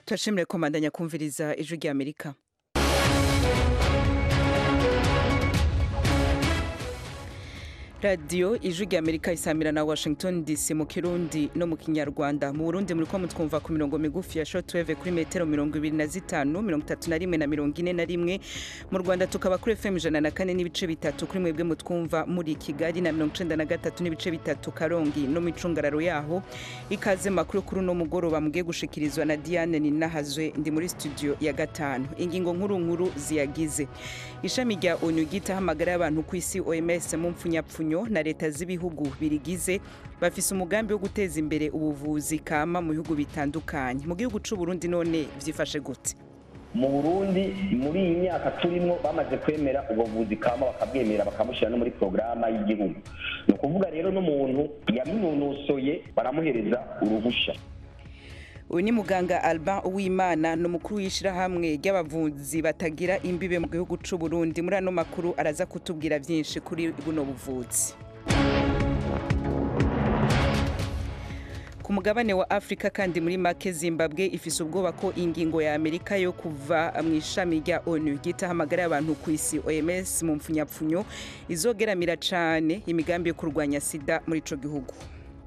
turashimire komandanya kumviriza ijwi rya amerika radiyo ijwi rya amerika isamira na washington dc mu kirundi no mu kinyarwanda mu burundi muri ko mutwumva ku mirongo migufi ya shortwave kuri metero mirongo ibiri na zitanu mirongo itatu na rimwe na mirongo ine na rimwe mu rwanda tukaba kuri fm ijana na kane n'ibice bitatu kuri mwebwe mutwumva muri kigali na mirongo icenda na gatatu n'ibice bitatu karongi no mu icungararo yaho ikaze makuru kuri uno mugoroba mugiye gushikirizwa na diane ninahazwe ndi muri studio ya gatanu ingingo nkuru nkuru ziyagize ishami rya onu ryitaho amagara y'abantu ku isi oms mu mpfunyapfunyo na leta z'ibihugu birigize bafise umugambi wo guteza imbere ubuvuzi kama mu bihugu bitandukanye mu gihugu c'u Burundi none vyifashe gute mu burundi muri iyi myaka turimo bamaze kwemera ubuvuzi kama bakabwemera bakamushyira no muri porogaramu y'igihugu ni ukuvuga rero n'umuntu yaminonosoye baramuhereza uruhushya uyu ni muganga Alban Uwimana ni umukuru w'ishyirahamwe ry'abavuzi batagira imbibe mu gihugu c'u Burundi muri ano makuru araza kutubwira byinshi kuri buno buvuzi ku mugabane wa afurika kandi muri make zimbabwe ifise ubwoba ko ingingo ya amerika yo kuva mu ishami rya onu ryitaho amagara y'abantu ku isi oms mu mpfunyapfunyo izogeramira cane imigambi yo kurwanya sida muri ico gihugu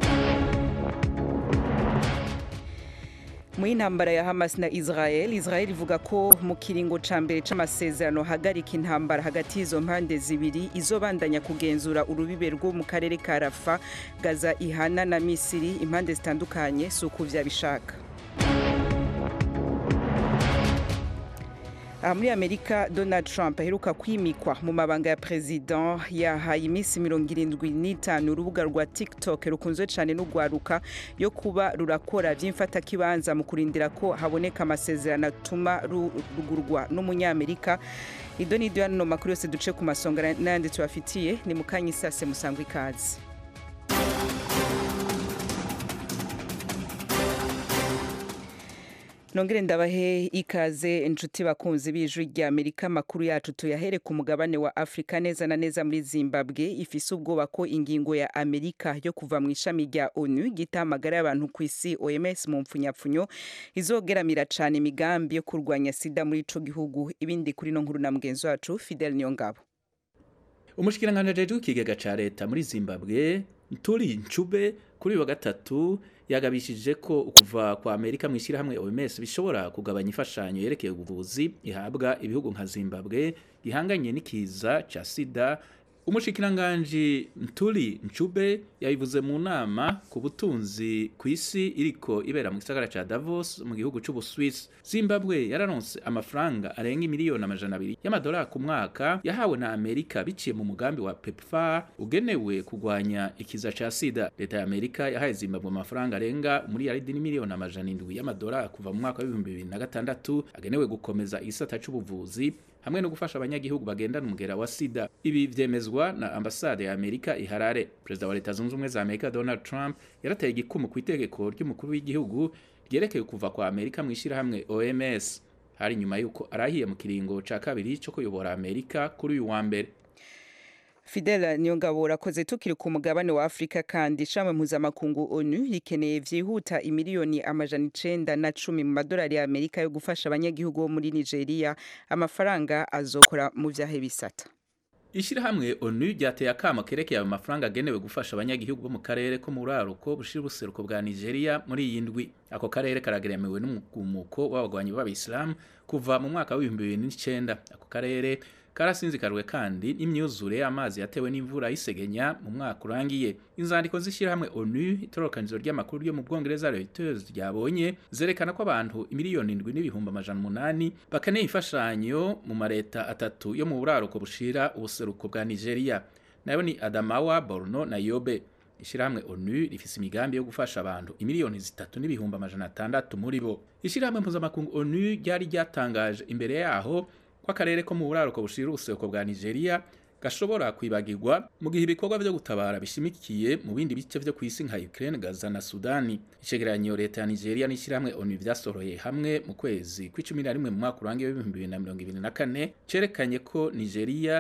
mu y'intambara ya Hamas na Israel Israel ivuga ko mu kiringo ca mbere c'amasezerano hagarika intambara hagati y'izo mpande zibiri izobandanya kugenzura urubibe rwo mu karere ka Rafa Gaza ihana na Misiri impande zitandukanye si uko vyabishaka aha muri amerika donald trump aheruka kwimikwa mu mabanga ya perezida yahaye iminsi mirongo irindwi n'itanu urubuga rwa tiktok rukunzwe cyane n'urwaruka yo kuba rurakora by'imfatakibanza mu kurindira ko haboneka amasezerano atuma rugurwa n'umunyamerika ido n'ido hano makuru yose duce ku masonga n'ayandi tubafitiye ni mu kanya isase musangwa ikaze nongere ndabahe ikaze inshuti bakunzi b'ijwi rya amerika amakuru yacu tuyahere ku mugabane wa afurika neza na neza muri zimbabwe ifise ubwoba ko ingingo ya amerika yo kuva mu ishami rya onu ryita amagara y'abantu ku isi oms mu mpfunyapfunyo izogeramira cane imigambi yo kurwanya sida muri ico gihugu ibindi kuri no nkuru na mugenzi wacu fidel niyongabo umushikiranganji ajejwe w'ikigega ca leta muri zimbabwe turi ncube kuri uyu wa gatatu yagabishije ko ukuva kwa Amerika mu ishyirahamwe OMS bishobora kugabanya imfashanyo yerekeye ubuvuzi ihabwa ibihugu nka Zimbabwe gihanganye n'ikiza ca sida umushikiranganji Ntuli Ncube yabivuze mu nama ku butunzi ku isi iriko ibera mu gisagara ca Davos mu gihugu c'Ubuswiss. Zimbabwe yararonse amafaranga arenga miliyoni amajana abiri y'amadolari ku mwaka yahawe na Amerika biciye mu mugambi wa PEPFAR ugenewe kugwanya ikiza ca sida. Leta ya Amerika yahaye Zimbabwe amafaranga arenga umuriyaridi n'imiliyoni amajana indwi y'amadolari kuva mu mwaka w'ibihumbi bibiri na gatandatu agenewe gukomeza igisata c'ubuvuzi hamwe no gufasha abanyagihugu bagendana umugera wa sida ibi vyemezwa na ambasade ya Amerika iharare perezida wa leta zunze ubumwe za Amerika Donald Trump yarateye igikumu ku itegeko ry'umukuru w'igihugu ryerekeye kuva kwa Amerika mu ishyirahamwe OMS hari nyuma yuko arahiye mu kiringo ca kabiri co kuyobora Amerika kuri uyu wa mbere Fidel Niyongabo urakoze tukiri ku mugabane wa Afrika kandi ishami mpuzamakungu ONU rikeneye vyihuta imiliyoni amajana icenda na cumi mu madolari ya Amerika yo gufasha abanyagihugu bo muri Nigeria amafaranga azokora mu vyahe bisata Ishirahamwe ONU ryateye akamo kerekeye ayo mafaranga agenewe gufasha abanyagihugu bo mu karere ko mu buraruko bushira ubuseruko bwa Nigeria muri iyi ndwi ako karere karageremewe n'umugumuko w'abagwanyi b'Abisilamu kuva mu mwaka w'ibihumbi bibiri n'icenda ako karere karasinzikarwe kandi n'imyuzure y'amazi yatewe n'imvura y'isegenya mu mwaka urangiye inzandiko z'ishyirahamwe onu itororokanizo ry'amakuru ryo mu bwongereza reuters ryabonye zerekana ko abantu imiliyoni indwi n'ibihumbi amajana umunani bakeneye imfashanyo mu mareta atatu yo mu buraruko bushira ubuseruko bwa nigeria nayo ni adamawa borno na yobe ishyirahamwe onu rifise imigambi yo gufasha abantu imiliyoni zitatu n'ibihumbi amajana atandatu muri bo ishyirahamwe mpuzamakungu onu ryari ryatangaje imbere yaho ko akarere ko mu buraruko bushira ubuseruko bwa Nigeria gashobora kwibagirwa mu gihe ibikorwa byo gutabara bishimikiye mu bindi bice vyo kwisi nka Ukraine, Gaza na Sudani. Icegeranyo leta ya Nigeria n'ishyirahamwe ONU vyasoroye hamwe mu kwezi kw'icumi na rimwe mu mwaka urangiye w'ibihumbi bibiri na mirongo ibiri na kane cerekanye ko Nigeria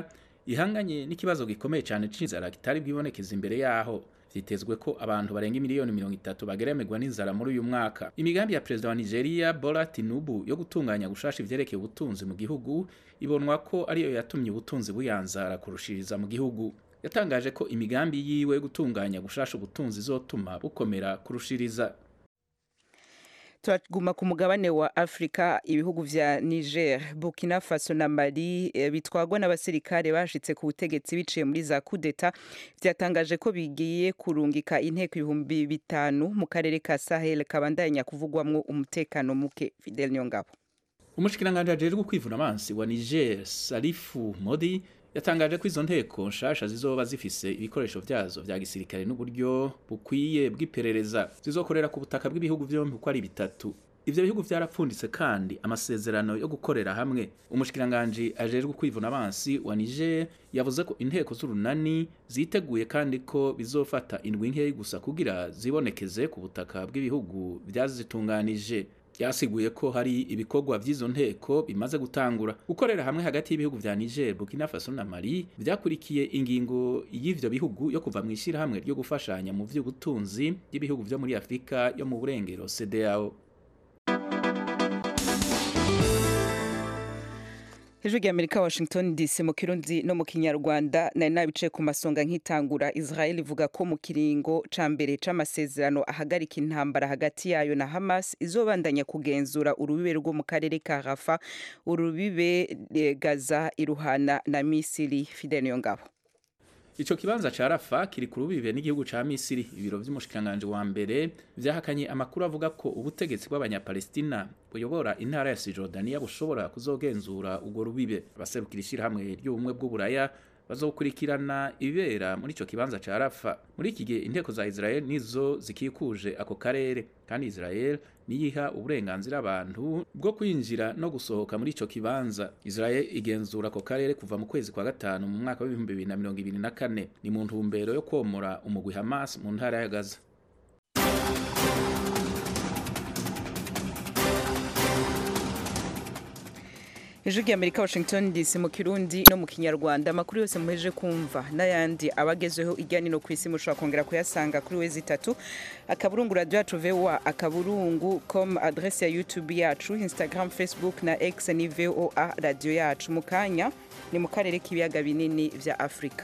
ihanganye n'ikibazo gikomeye cyane c'inzara kitari bwibonekeza imbere yaho vyitezwe ko abantu barenga miliyoni mirongo itatu bageremerwa n'inzara muri uyu mwaka imigambi ya perezida wa nigeria bola tinubu yo gutunganya gushasha ivyerekeye ubutunzi mu gihugu ibonwa ko ariyo yatumye ubutunzi buyanzara kurushiriza mu gihugu yatangaje ko imigambi yiwe yo gutunganya gushasha ubutunzi izotuma bukomera kurushiriza turaguma ku mugabane wa afurika ibihugu vya niger burkina faso na mali e, bitwagwa n'abasirikare bashitse ku butegetsi biciye muri za kudeta vyatangaje ko bigiye kurungika inteko ibihumbi bitanu mu karere ka sahel kabandanya kuvugwamwo umutekano muke fidel nyongabo umushikiranganji ajejwe kwivuna amazi wa niger salifu modi yatangaje ko izo nteko nshasha zizoba zifise ibikoresho vyazo vya gisirikare n'uburyo bukwiye bw'iperereza zizokorera ku butaka bw'ibihugu vyombi uko ari bitatu ivyo bihugu vyarapfunditse kandi amasezerano yo gukorera hamwe umushikiranganji ajejwe kwivuna abansi wa Niger yavuze ko inteko z'urunani ziteguye kandi ko bizofata indwi nkeyi gusa kugira zibonekeze ku butaka bw'ibihugu vyazitunganije yasiguye ko hari ibikorwa vy'izo nteko bimaze gutangura gukorera hamwe hagati y'ibihugu vya Niger, Burkina Faso na Mali vyakurikiye ingingo y'ivyo bihugu yo kuva mu ishirahamwe ryo gufashanya mu vy'ubutunzi by'ibihugu vyo muri Afrika yo mu burengero CEDEAO. hejuru y'amerika washington dc mu kirundi no mu kinyarwanda nari nabicaye ku masonga nk'itangura israel ivuga ko mu kiringo ca mbere c'amasezerano ahagarika intambara hagati yayo na hamas izobandanya kugenzura urubibe rwo mu karere ka rafa urubibe gaza iruhana na misiri fidel niyongabo Ico kibanza ca Rafa kiri ku rubibe n'igihugu ca Misiri ibiro vy'umushikanganje wa mbere vyahakanye amakuru avuga ko ubutegetsi bw'abanyapalestina buyobora intara ya Cisjordania bushobora kuzogenzura urwo rubibe abaserukira ishirahamwe ry'ubumwe bw'uburaya bazokurikirana ibibera muri ico kibanza ca Rafa muri iki gihe inteko za Israel nizo zikikuje ako karere kandi Israel niyiha uburenganzira abantu bwo kwinjira no gusohoka muri ico kibanza Israel igenzura ako karere kuva mu kwezi kwa gatanu mu mwaka w'ibihumbi bibiri na mirongo ibiri na kane ni mu ntumbero yo komora umugwi Hamas mu ntara ya Gaza hejuru y'amerika washington dc mu kirundi no mu kinyarwanda amakuru yose muheje kumva n'ayandi abagezeho ijya nino ku isi mushobora kongera kuyasanga kuri wezi itatu akaburungu radiyo yacu voa akaburungu com adresse ya youtube yacu instagram facebook na x ni voa radiyo yacu mu kanya ni mu karere k'ibiyaga binini vya afurika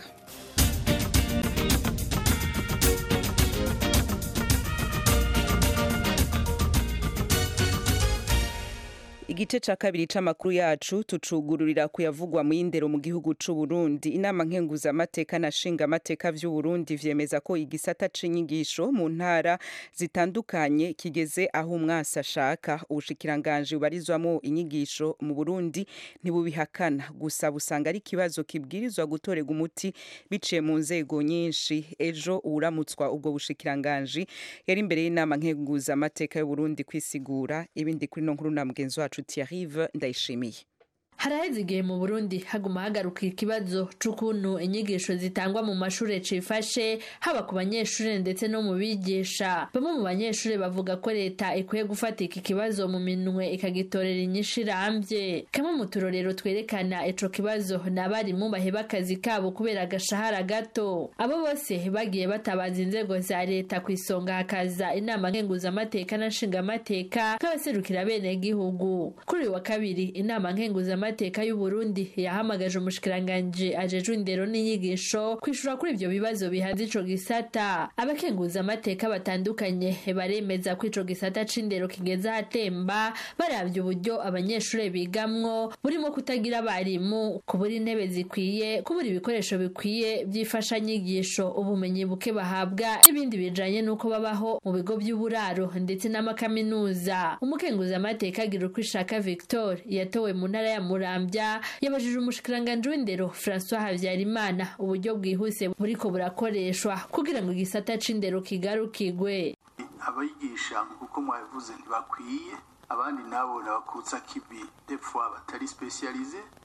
igice ca kabiri c'amakuru yacu tucugururira kuyavugwa mu y'indero mu gihugu c'u Burundi inama nkenguzamateka na nshingamateka vy'u Burundi vyemeza ko igisata c'inyigisho mu ntara zitandukanye kigeze aho umwasi ashaka ubushikiranganje bubarizwamo inyigisho mu Burundi ntibubihakana gusa busanga ari ikibazo kibwirizwa gutorega umuti biciye mu nzego nyinshi ejo uwuramutswa ubwo bushikiranganje yari imbere y'inama nkenguzamateka y'u Burundi kwisigura ibindi kuri no nkuru na mugenzi wacu Thierry Ndayishimiye haraheze igihe mu burundi haguma hagaruka ikibazo c'ukuntu inyigisho zitangwa mu mashure cifashe haba ku banyeshure ndetse no mu bigisha bamwe mu banyeshure bavuga ko leta ikwiye gufata iki kibazo mu minwe ikagitorera inyishu irambye kamwe mu turorero twerekana ico kibazo ni abarimu baheba akazi kabo kubera agashahara gato abo bose bagiye batabaza inzego za leta ku isonga hakaza inama nkenguzamateka na nshingamateka nk'abaserukira bene gihugu kuri uyu wa kabiri inama nkenguzamateka amateka y'u Burundi yahamagaje umushikiranganje ajejwe indero n'inyigisho kwishura kuri ivyo bibazo bihanze ico gisata abakenguza amateka batandukanye baremeza ko ico gisata c'indero kigeze ahatemba baravye uburyo abanyeshure bigamwo burimo kutagira abarimu kubura intebe zikwiye kubura ibikoresho bikwiye vyifasha nyigisho ubumenyi buke bahabwa n'ibindi bijanye n'uko babaho mu bigo vy'uburaro ndetse n'amakaminuza umukenguza amateka agira uko ishaka Victor yatowe mu ntara ya Murambya yabajije umushikiranganje w'indero François Havyarimana uburyo bwihuse buriko burakoreshwa kugira ngo igisata c'indero kigarukigwe abigisha uko mwabivuze ntibakwiye abandi nabo nabakutsa kibi defwa batari specialize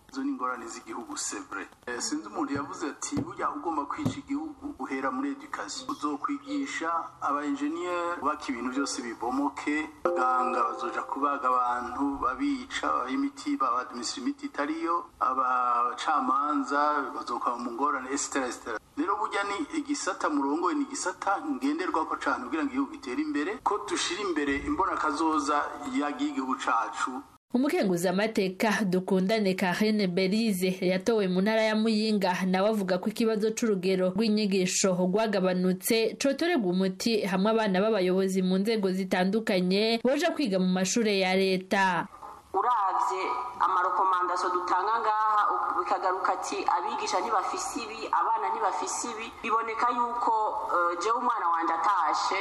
izo ni ingorane z'igihugu sebre Eh, sinzi umuntu yavuze ati burya ugomba kwica igihugu uhera muri education uzokwigisha aba engineer baka ibintu byose bibomoke abaganga bazoja kubaga abantu babica abaha imiti babadimisira imiti itariyo abacamanza bazokaba mu ngorane esitera esitera rero burya ni igisata murongoye ni igisata ngenderwako cane kugira ngo igihugu gitere imbere ko dushira imbere imbonakazoza y'igihugu cacu umukenguzamateka dukundane karine berize yatowe mu ntara ya muyinga nawe avuga ko ikibazo c'urugero rw'inyigisho rwagabanutse cotorerwa umuti hamwe abana b'abayobozi mu nzego zitandukanye boja kwiga mu mashure ya leta uravye amarekomandasiyo dutanga ngaha bikagaruka ati abigisha ntibafise ibi abana ntibafise ibi biboneka yuko eh, jewe umwana wanje atashe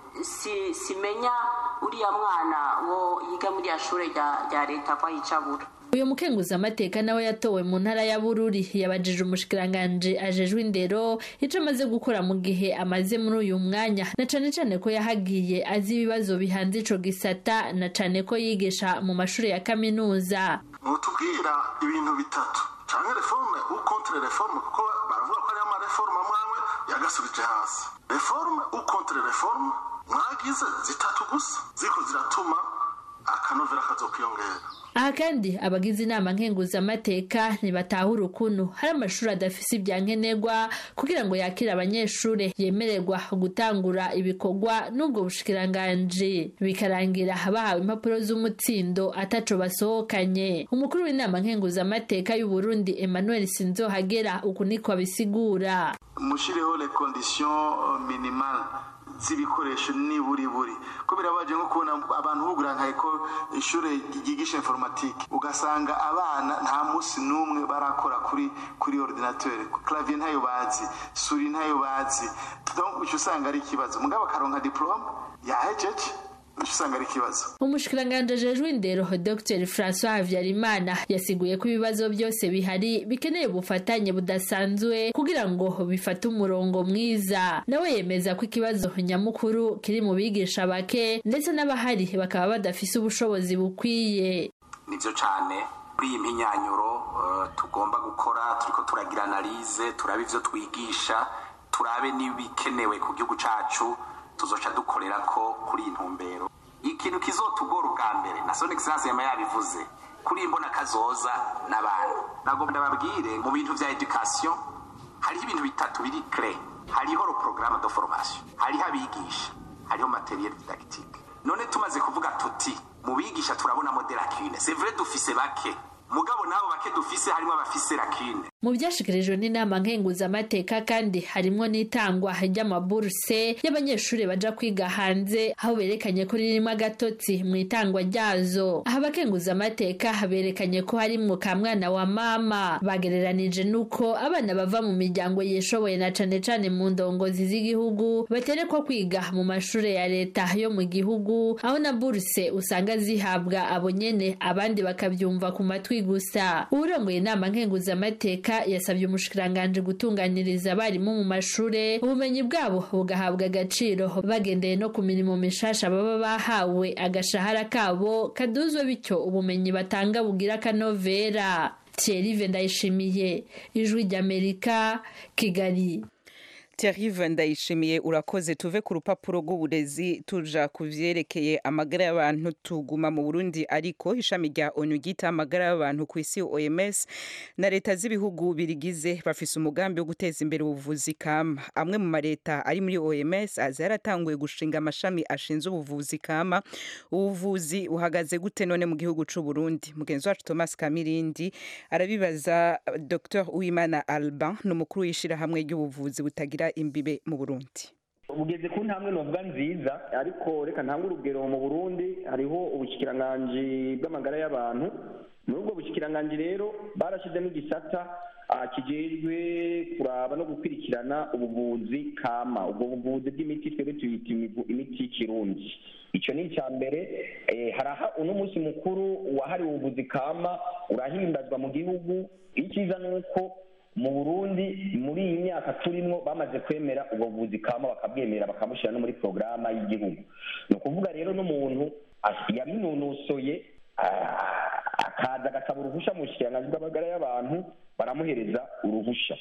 si simenya uriya mwana wo yiga muri ya shure rya rya leta ko ayicabura uyu mukenguzamateka nawe yatowe mu ntara ya bururi yabajije umushikiranganji ajejwe indero ico amaze gukora mu gihe amaze muri uyu mwanya na cane cane ko yahagiye azi ibibazo bihanze ico gisata na cane ko yigisha mu mashuri ya kaminuza mutubwira ibintu bitatu canke reforme ou contre reforme kuko baravuga ko hariho amareforme amwe amwe yagasubije hasi reforme ou contre reforme mwagize zitatu gusa ziko ziratuma akanovera kazokwiyongera aha kandi abagize inama nkenguzamateka ntibatahura ukuntu hari amashuri adafise ibyankenerwa kugira ngo yakire abanyeshure yemererwa gutangura ibikorwa n'ubwo bushikiranganji bikarangira bahawe impapuro z'umutsindo ataco basohokanye umukuru w'inama nkenguzamateka y'u Burundi Emmanuel Sinzohagera uku niko abisigura mushireho les conditions euh, minimales z'ibikoresho niburi buri ko birabaje nko kubona abantu bugurankaye ko ishure ryigisha informatique ugasanga abana nta musi n'umwe barakora kuri kuri ordinateur clavier ntayo bazi suri ntayo bazi donc uca usanga ari ikibazo mugabo akaronka diplome yahejeje uca usanga ari ikibazo umushikiranganji ajejwe indero dr francois habyarimana yasiguye ko ibibazo byose bihari bikeneye ubufatanye budasanzwe kugira ngo bifate umurongo mwiza nawe yemeza ko ikibazo nyamukuru kiri mu bigisha bake ndetse n'abahari bakaba badafise ubushobozi bukwiye nibyo cyane muri iyi mpinyanyuro eh, tugomba gukora turiko turagira analize turabe ivyo twigisha turabe n'ibikenewe ku gihugu cacu tuzoca dukorera ko kuri iyi ntumbero ikintu kizotugora ubwa mbere na son excellence yama yabivuze kuri iyi mbona kazoza n'abantu nagomba ndababwire mu bintu vya education hariho ibintu bitatu biri cre hariho le programme de formation hariho abigisha hariho materiel didactique none tumaze kuvuga tuti mu bigisha turabonamo de lacune c'est vrai dufise bake mugabo nabo bake dufise harimo abafise lacune mu byashikirijwe n'inama nkenguzamateka kandi harimwo n'itangwa ry'amaburuse y'abanyeshuri baja kwiga hanze aho berekanye ko ririmo agatotsi mu itangwa ryazo aho abakenguzamateka berekanye ko harimwo ka mwana wa mama bagereranije n'uko abana bava mu miryango yishoboye na cane cane mu ndongozi z'igihugu baterekwa kwiga mu mashure ya leta yo mu gihugu aho na buruse usanga zihabwa abo nyene abandi bakavyumva ku matwi gusa uwurongoye inama nkenguzamateka yasabye umushikiranganji gutunganiriza abarimu mu mashure ubumenyi bwabo bugahabwa agaciro bagendeye no ku mirimo mishasha baba bahawe agashahara kabo kaduzwe bityo ubumenyi batanga bugira akanovera Thierry Ndayishimiye ijwi ry'Amerika Kigali Thierry ndayishimiye urakoze tuve ku rupapuro rw'uburezi tuja ku vyerekeye amagara y'abantu tuguma mu Burundi ariko ishami rya ONU ryita amagara y'abantu ku isi OMS na leta z'ibihugu birigize bafise umugambi wo guteza imbere ubuvuzi kama amwe mu mareta ari muri OMS aza yaratanguye gushinga amashami ashinzwe ubuvuzi kama ubuvuzi buhagaze gute none mu gihugu c'u Burundi mugenzi wacu Thomas Kamirindi arabibaza Dr Uwimana Alban n'umukuru w'ishirahamwe ry'ubuvuzi butagira imbibe mu Burundi bugeze ku ntambwe novuga nziza ariko reka ntange urugero mu burundi hariho ubushyikiranganji bw'amagara y'abantu muri ubwo bushyikiranganji rero barashyizemo igisata ah, kijejwe kuraba no gukurikirana ubuvuzi kama ubwo buvuzi bw'imiti twebwe tuyita imivu- imiti y'ikirundi icyo ni icya mbere eh, haraha uno munsi mukuru wahariwe ubuvuzi kama urahimbazwa mu gihugu icyiza ni uko mu burundi muri iyi myaka turimo bamaze kwemera ubwo buvuzi kama bakabwemera bakabushyira no muri porogaramu y'igihugu ni ukuvuga rero n'umuntu as- yabinonosoye ah, akaza agasaba uruhusha mu bushikiranganji bw'amagara y'abantu baramuhereza uruhusha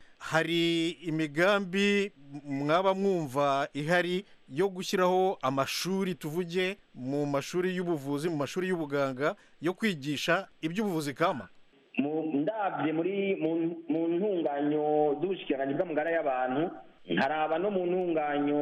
hari imigambi mwaba mwumva ihari yo gushyiraho amashuri tuvuge mu mashuri y'ubuvuzi mu mashuri y'ubuganga yo kwigisha iby'ubuvuzi kama mu ndabye muri mu- mu ntunganyo z'ubushikiranganji bw'amagara y'abantu nkaraba no mu ntunganyo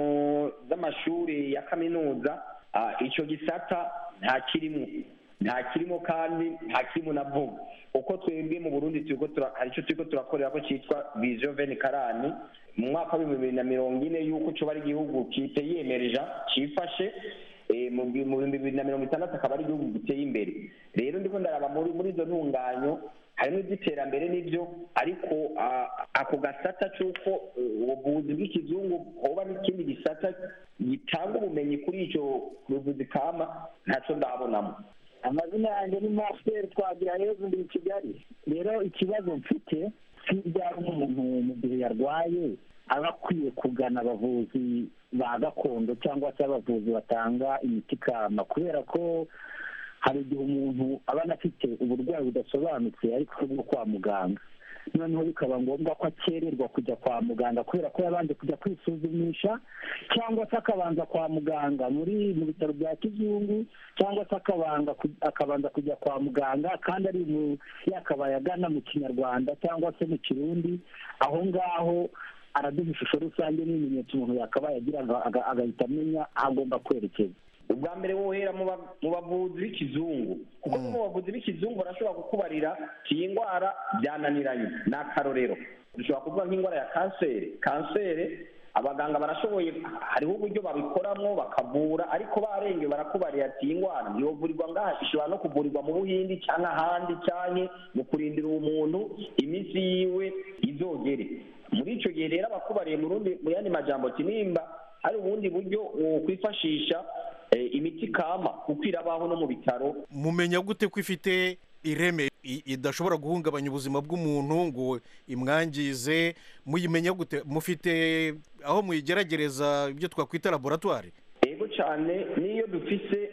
z'amashuri ya kaminuza ah, ico gisata nta kirimo nta kirimo kandi nta kirimo na vuba uko twebwe mu burundi turiko tura- hari ico turiko turakorera ko citwa vision veni karani mu mwaka w'ibihumbi bibiri na mirongo ine y'uko coba ari igihugu kiteye yemereja cifashe eh, mu bi- mu bihumbi bibiri na mirongo itandatu akaba ari igihugu giteye imbere rero ndiko ndaraba muri muri izo ntunganyo harimo iby'iterambere n'ibyo ariko ah, ako gasata c'uko eh, ubuvuzi bw'ikizungu hoba n'ikindi gisata gitanga ubumenyi kuri ico buvuzi kama ntaco ndabonamo amazina yanjye ni masiteri twagira heza ndi i kigali rero ikibazo mfite hirya umuntu mu gihe yarwaye aba akwiye kugana abavuzi ba gakondo cyangwa se abavuzi batanga imiti kama kubera ko hari igihe umuntu aba anafite uburwayi budasobanutse ariko bwo kwa muganga noneho bikaba ngombwa ko akererwa kujya kwa muganga kubera ko yabanje kujya kwisuzumisha cyangwa se akabanza kwa muganga muri mu bitaro bya kizungu cyangwa se akabanga ku- akabanza kujya kwa muganga kandi ari mu yakabaye agana mu kinyarwanda cyangwa se mu kirundi aho ngaho araduha ishusho rusange n'ibimenyetso umuntu yakabaye agira aga- aga- agahita amenya aho agomba kwerekeza ubwa mbere wohera mu ba- mu bavuzi b'ikizungu kuko mu bavuzi b'ikizungu barashobora kukubarira iyi ndwara byananiranye ni akarorero dushobora kuvuga nk'indwara ya kanseri kanseri abaganga barashoboye hariho uburyo babikoramo bakavura ariko barengewe barakubarira ati iyi ndwara ntiyovurirwa ngaha ishobora no kuvurirwa mu buhindi cyangwa ahandi cyangwa mu kurindira uwo muntu iminsi yiwe izogere muri icyo gihe rero abakubariye mu rundi mu yandi majambo ati nimba hari ubundi buryo wokwifashisha eh, imiti kama kuko irabaho no mu bitaro mumenya gute ko ifite ireme i- idashobora guhungabanya ubuzima bw'umuntu ngo imwangize muyimenya gute mufite aho muyigeragereza ibyo twakwita laboratwari yego cyane n'iyo dufise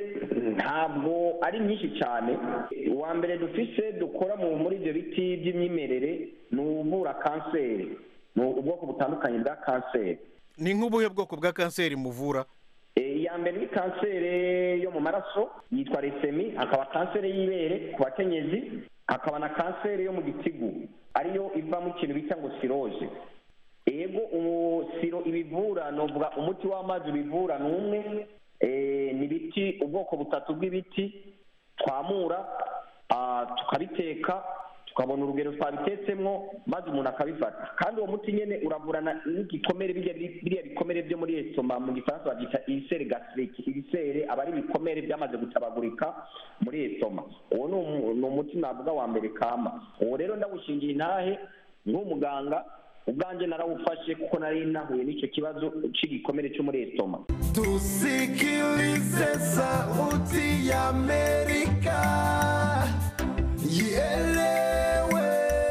ntabwo ari nyinshi cyane uwa mbere dufise dukora mu muri ibyo biti by'imyimerere ni uvura kanseri ni ubwoko butandukanye bwa kanseri ni nk'ubuhe bwoko bwa kanseri muvura Eh, iya mbere ni kanseri yo mu maraso yitwa resemi hakaba kanseri y'ibere ku bakenyezi hakaba na kanseri yo mu gitigu ariyo ivamo ikintu bita ngo siroje ego ubu siro ibivura novuga umuti w'amazi ubivura ni umwe eh, ni ibiti ubwoko butatu bw'ibiti twamura ah, tukabiteka tukabona urugero twabitetsemo maze umuntu akabifata kandi uwo muti nyine uravurana n'igikomere birya biriya bikomere byo muri esitoma mu gifaransa babyita ibisere gasiriki ibisere aba ari ibikomere byamaze gutabagurika muri esitoma uwo ni umu- ni umuti navuga wa mbere kama uwo rero ndawushingiye intahe nk'umuganga ubwanjye narawufashe kuko nari nahuye n'icyo kibazo cy'igikomere cyo muri esitoma Tusikilize sauti ya Amerika, ielewe,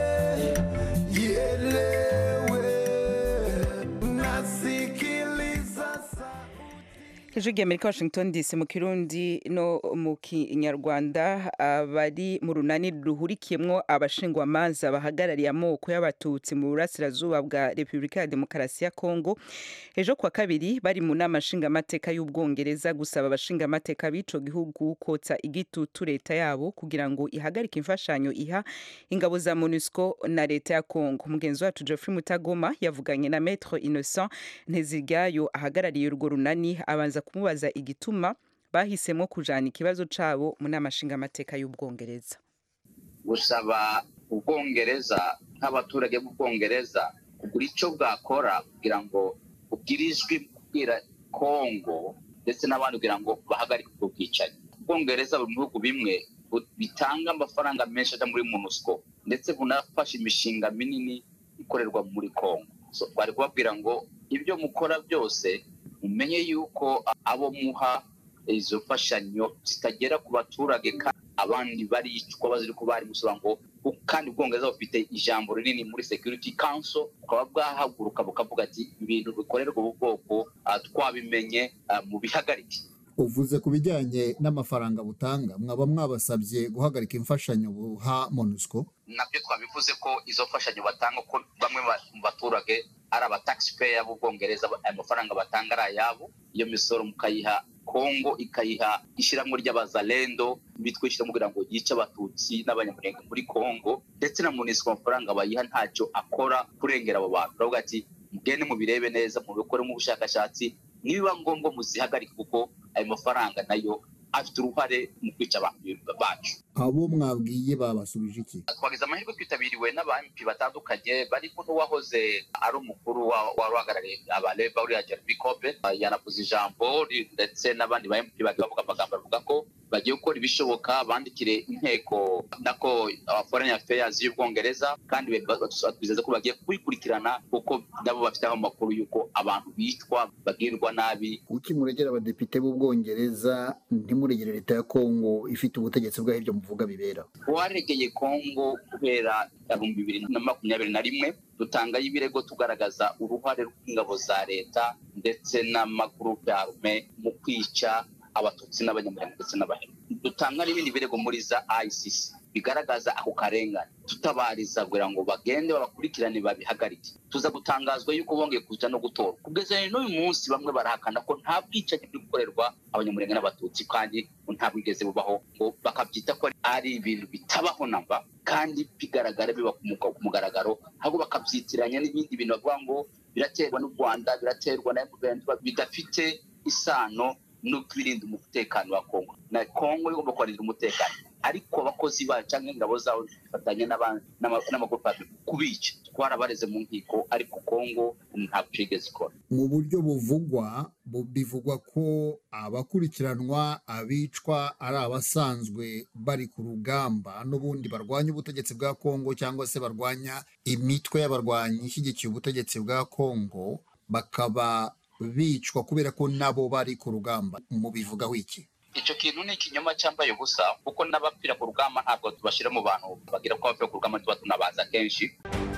ielewe. Nasikiliza hejuru y'amerika washington dc mu kirundi no mu kinyarwanda abari mu runani ruhurikiyemo abashingwamanza bahagarariye amoko y'abatutsi mu burasirazuba bwa repubulika ya demokarasi ya kongo ejo kuwa kabiri bari mu nama nshingamateka y'ubwongereza gusaba abashingamateka b'ico gihugu kotsa igitutu leta yabo kugira ngo ihagarike imfashanyo iha ingabo za monusco na leta ya kongo mugenzi wacu geoffrey mutagoma yavuganye na maître innocent nteziryayo ahagarariye urwo runani abanza kumubaza igituma bahisemo kujana ikibazo cabo mu nama nshingamateka y'ubwongereza gusaba ubwongereza nk'abaturage b'ubwongereza kugira icyo bwakora kugira ngo bugire ijwi kubwira kongo ndetse n'abandi kugira ngo bahagarike ubwo bwicanyi ubwongereza buri mu bihugu bimwe bu- bitanga amafaranga menshi ajya muri monusco ndetse bunafasha imishinga minini ikorerwa muri kongo so bari kubabwira ngo ibyo mukora byose mumenye yuko abo muha izo mfashanyo zitagera ku baturage kandi abandi baricwa baziri ko bari musaba ngo kandi ubwongereza bufite ijambo rinini muri security council bukaba bwahaguruka bukavuga ati ibintu bikorerwa ubu bwoko ah, twabimenye ah, mu bihagarike uvuze ku bijyanye n'amafaranga butanga mwaba mwabasabye guhagarika imfashanyo buha monusco nabyo twabivuze ko izo mfashanyo batanga ko bamwe ba- mu baturage ari aba taxpayer b'ubwongereza ayo mafaranga batanga ari ayabo iyo misoro mukayiha kongo ikayiha ishyirahamwe ry'abazalendo bitwishyura kugira ngo yice abatutsi n'abanyamurenge muri kongo ndetse na munisiko amafaranga bayiha ntacyo akora kurengera abo bantu baravuga ati mugende mubirebe neza mubikoremo ubushakashatsi nibiba ngombwa muzihagarike kuko ayo mafaranga nayo afite uruhare mu kwica abantu bacu abo mwabwiye babasubije iki twagize amahirwe twitabiriwe n'abampi batandukanye barimo n'uwahoze ari umukuru wa- wari uhagarariye abareba uriya jeremy cobe yanavuze ijambo ri- ndetse n'abandi ba mp bagiye bavuga amagambo avuga ko bagiye gukora ibishoboka bandikire inteko nako uh, foreign affairs y'ubwongereza kandi be- ba- twizeza ko bagiye kubikurikirana kuko nabo bafiteho amakuru y'uko abantu bicwa bagirwa nabi kuki muregera abadepite b'ubwongereza ntimuregere leta ya kongo ifite ubutegetsi bwaho ibyo muvuga bibera twaregeye kongo kubera ibihumbi bibiri na makumyabiri na rimwe dutangayo ibirego tugaragaza uruhare rw'ingabo za leta ndetse n'amagurupe ya arume mu kwica abatutsi n'abanyamurenge ndetse n'abahemu dutanga n'ibindi birego muri za icc bigaragaza ako karengane tutabariza kugira ngo bagende babakurikirane babihagarike tuza gutangazwa yuko bongeye kuja no gutora kugeza n'uyu munsi bamwe barahakana ko nta bwicanyi buri gukorerwa abanyamurenge n'abatutsi kandi ngo nta bwigeze bubaho ngo bakabyita ko ari ibintu bitabaho namba kandi bigaragara biba ku muga- ku mugaragaro ahubwo bakabyitiranya n'ibindi bintu bavuga ngo biraterwa n'u rwanda biraterwa na mvn bidafite isano no kwirinda umutekano wa kongo na kongo igomba kubarinda umutekano ariko abakozi bayo cyangwa ingabo zawo zifatanya n'aba- n'ama- n'amagurupe abiri kubica twarabareze mu nkiko ariko kongo ntabwo yigeze ikora mu buryo buvugwa bu- bivugwa ko abakurikiranwa abicwa ari abasanzwe bari ku rugamba n'ubundi barwanya ubutegetsi bwa kongo cyangwa se barwanya imitwe y'abarwanyi ishyigikiye ubutegetsi bwa kongo bakaba bicwa kubera ko nabo bari ku rugamba mubivugaho iki icyo kintu ni ikinyoma cyambaye ubusa kuko n'abapfira ku rugamba ntabwo tubashyira mu bantu bagira ko abapfira ku rugamba tuba tunabaza kenshi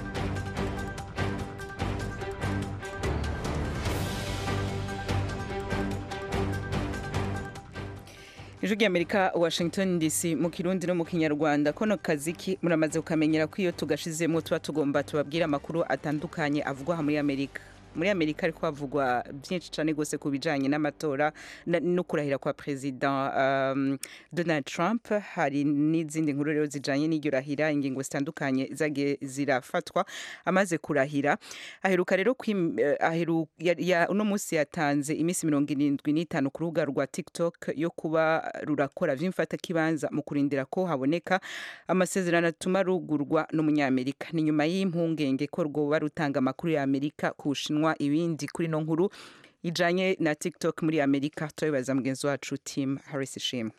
ijwi ry'amerika washington dc mu kirundi no mu kinyarwanda kono kazi ki muramaze kukamenyera ko iyo tugashizemo tuba tugomba tubabwire amakuru atandukanye avugwa aha muri amerika muri amerika ariko havugwa byinshi cyane rwose ku bijyanye n'amatora na- no kurahira kwa perezida um, donald trump hari n'izindi nkuru rero zijyanye n'iryo rahira ingingo zitandukanye zagiye zirafatwa amaze kurahira aheruka rero kwim- eh, aheru- ya- ya- uno munsi yatanze iminsi mirongo irindwi n'itanu ku rubuga rwa tiktok yo kuba rurakora vy'imfatakibanza mu kurindira ko haboneka amasezerano atuma rugurwa n'umunyamerika ni nyuma y'impungenge ko rwoba rutanga amakuru ya amerika ku bushinwa ibindi kuri no nkuru ijanye na tiktok muri amerika turabibaza mugenzi wacu tim harris ishimwe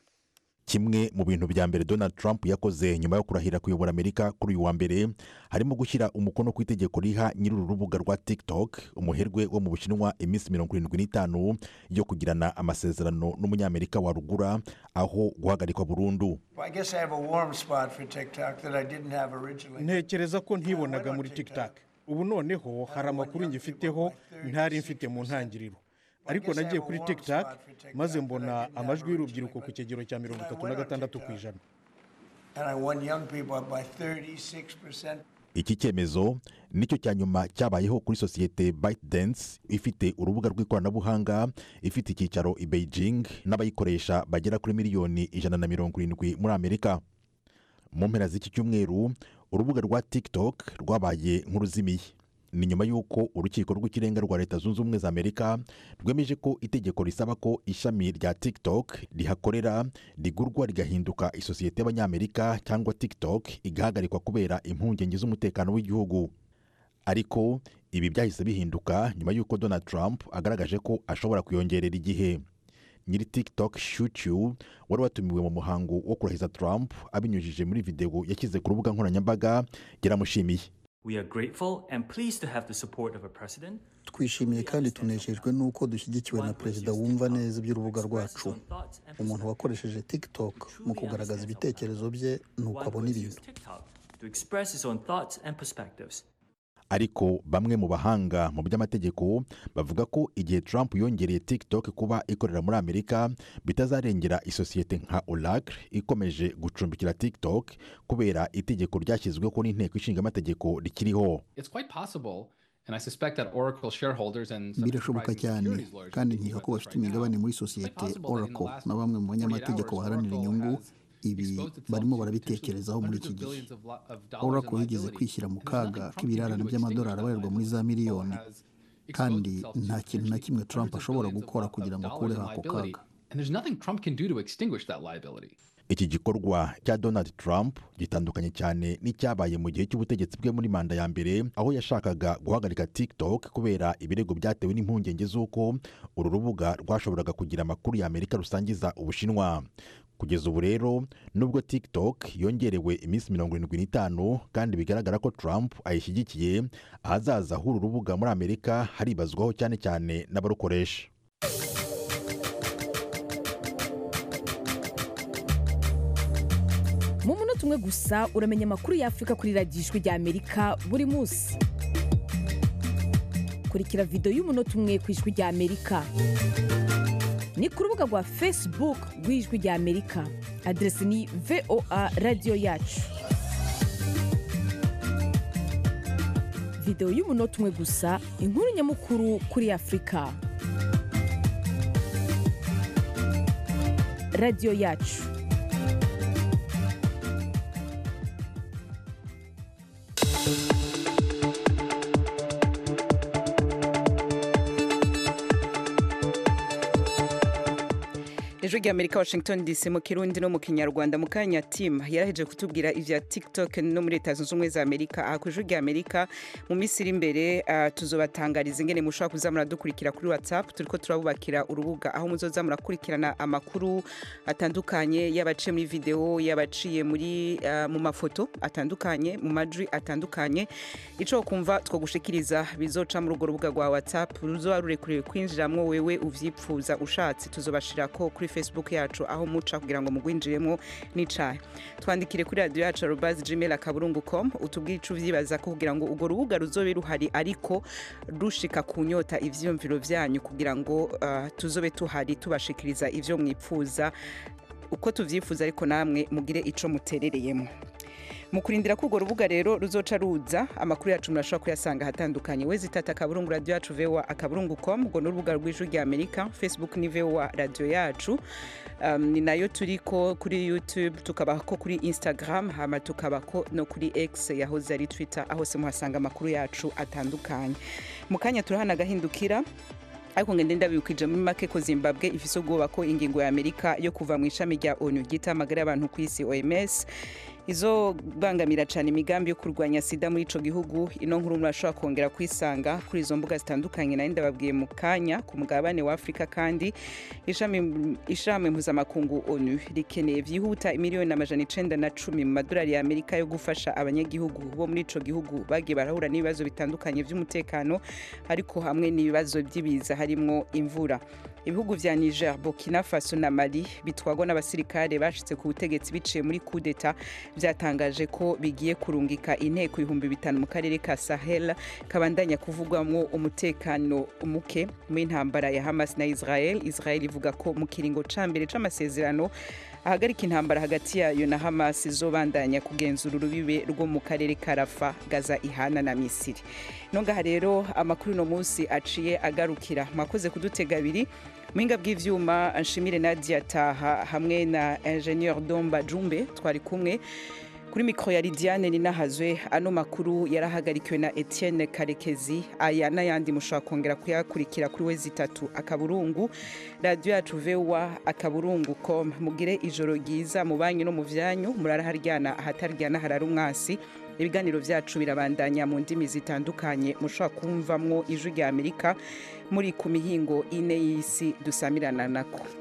kimwe mu bintu bya mbere donald trump yakoze nyuma yo kurahira kuyobora amerika kuri uyu wa mbere harimo gushyira umukono ku itegeko riha nyir'uru rubuga rwa tiktok umuherwe wo mu bushinwa iminsi mirongo irindwi n'itanu yo kugirana amasezerano n'umunyamerika warugura aho guhagarikwa burundu I guess I have a warm spot for TikTok that I didn't have originally. ntekereza ko ntibonaga muri tiktok ubu noneho hari amakuru ngifiteho ntari mfite mu ntangiriro ariko nagiye kuri tiktok maze mbona amajwi y'urubyiruko ku kigero cya mirongo itatu na gatandatu ku ijana And I won young people up by 36%. iki cyemezo nicyo cya nyuma cyabayeho kuri sosiyete ByteDance ifite urubuga rw'ikoranabuhanga ifite icyicaro i Beijing n'abayikoresha bagera kuri miliyoni ijana na mirongo irindwi muri amerika mu mpera z'iki cyumweru urubuga rwa tiktok rwabaye nk'uruzimiye ni nyuma y'uko urukiko rw'ikirenga rwa leta zunze ubumwe za amerika rwemeje ko itegeko risaba ko ishami rya tiktok rihakorera rigurwa rigahinduka isosiyete y'abanyamerika cyangwa tiktok igahagarikwa kubera impungenge z'umutekano w'igihugu ariko ibi byahise bihinduka nyuma y'uko donald trump agaragaje ko ashobora kuyongerera igihe nyiri tiktok shuchu wari watumiwe mu muhango wo kurahiza trump abinyujije muri videwo yashyize ku rubuga nkoranyambaga yaramushimiye We are grateful and pleased to have the support of a president twishimiye kandi tunejejwe n'uko dushyigikiwe na perezida wumva neza iby'urubuga rwacu umuntu wakoresheje tiktok mu kugaragaza ibitekerezo bye n'uko abona ibintu TikTok to express his own thoughts and perspectives. ariko bamwe mu bahanga mu by'amategeko bavuga ko igihe trump yongereye tiktok kuba ikorera muri amerika bitazarengera isosiyete nka oracle ikomeje gucumbikira tiktok kubera itegeko ryashyizweho n'inteko ishinga amategeko rikiriho It's quite possible, and I suspect that Oracle shareholders and some birashoboka enterprising cyane securities lawyers kandi nkeka ko bafite imigabane muri sosiyete oracle na bamwe mu banyamategeko baharanira inyungu ibi barimo barabitekerezaho muri iki gihe oracle yigeze kwishyira mu kaga k'ibirarane by'amadolari abarirwa muri za miliyoni kandi nta kintu na kimwe trump ashobora gukora kugira ngo akureho ako kaga and there's nothing Trump can do to extinguish that liability. iki gikorwa cya donald trump gitandukanye cyane n'icyabaye mu gihe cy'ubutegetsi bwe muri manda ya mbere aho yashakaga guhagarika tiktok kubera ibirego byatewe n'impungenge z'uko uru rubuga rwashoboraga kugira amakuru ya amerika rusangiza ubushinwa kugeza ubu rero nubwo tiktok yongerewe iminsi mirongo irindwi n'itanu kandi bigaragara ko trump ayishyigikiye ahazaza h'uru rubuga muri amerika haribazwaho cyane cyane n'abarukoresha mu munota umwe gusa uramenya amakuru y'afurika kuri radiyo ijwi rya amerika buri munsi kurikira videwo y'umunota umwe ku ijwi rya amerika ni ku rubuga rwa facebook rw'ijwi rya amerika aderesi ni voa radiyo yacu videwo y'umunota umwe gusa inkuru nyamukuru kuri afurika radiyo yacu ijwi rya amerika washington dc mu kirundi no mu kinyarwanda mu kanya tim yaraheje kutubwira ivya tiktok no muri leta zunze ubumwe za amerika aha ku ijwi rya amerika mu minsi iri imbere uh, tuzobatangariza ingene mushobora kuza muradukurikira kuri whatsapp turiko turabubakira urubuga aho muzoza murakurikirana amakuru atandukanye yabaciye muri video yabaciye muri uh, mu mafoto atandukanye mu majwi atandukanye ico kumva twogushikiriza bizoca muri urwo rubuga rwa whatsapp ruzoba rurekuriwe kwinjiramwo wewe uvyipfuza ushatse tuzobashirako kuri facebook yacu aho muca kugira ngo mugwinjiremo n'icayi twandikire kuri radiyo yacu arobazi gmail akaburungu com utubwire ico uvyibaza ko kugira ngo urwo rubuga ruzobe ruhari ariko rushika ku nyota ivyiyumviro vyanyu kugira ngo uh, tuzobe tuhari tubashikiriza ivyo mwipfuza uko tuvyifuza ariko namwe mugire ico muterereyemo mu kurindira ko urwo rubuga rero ruzoca ruza amakuru yacu murashobora kuyasanga ahatandukanye wezi tata akaburungu radiyo yacu voa akaburungu com urwo ni urubuga rw'ijwi rya amerika facebook ni voa radiyo yacu um, ni nayo turiko kuri youtube tukabako kuri instagram hama tukabako no kuri x yahoze ari twitter aho hose muhasanga amakuru yacu atandukanye mu kanya turahana agahindukira ariko ngende ndabibukije muri make ko zimbabwe ifise ubwoba ko ingingo ya amerika yo kuva mu ishami rya onu ryita amagara y'abantu ku isi oms izo bangamira cyane imigambi yo kurwanya sida muri ico gihugu ino nkuru murashobora kongera kwisanga kuri izo mbuga zitandukanye nari ndababwiye mu kanya ku mugabane wa afurika kandi ishami ishami mpuzamakungu onu rikeneye vyihuta imiliyoni amajana icenda na cumi mu madolari ya amerika yo gufasha abanyagihugu bo muri ico gihugu bagiye barahura n'ibibazo bitandukanye vy'umutekano ariko hamwe n'ibibazo by'ibiza harimwo imvura ibihugu vya niger burkina faso na mali bitwagwa n'abasirikare bashitse ku butegetsi biciye muri kudeta vyatangaje ko bigiye kurungika inteko ibihumbi bitanu mu karere ka sahel kabandanya kuvugwamwo umutekano muke mu intambara ya hamas na israel israel ivuga ko mu kiringo ca mbere c'amasezerano ahagarika intambara hagati yayo na hamas izobandanya kugenzura urubibe rwo mu karere ka rafa gaza ihana na misiri nongaha rero amakuru uno munsi aciye agarukira mwakoze kudutega abiri muhinga bw'ivyuma nshimire nadia taha hamwe na ingenieur domba jumbe twari kumwe kuri mikoro ya lidiane ninahazwe ano makuru yarahagarikiwe na etienne karekezi aya n'ayandi mushobora kongera kuyakurikira kuri we zitatu akaburungu radiyo yacu vewa akaburungu com mugire ijoro ryiza mu banyu no mu vyanyu muraraharyana ahataryana harara umwasi ibiganiro vyacu birabandanya mu ndimi zitandukanye mushobora kumvamwo ijwi rya amerika muri ku mihingo ine y'isi dusamirana nako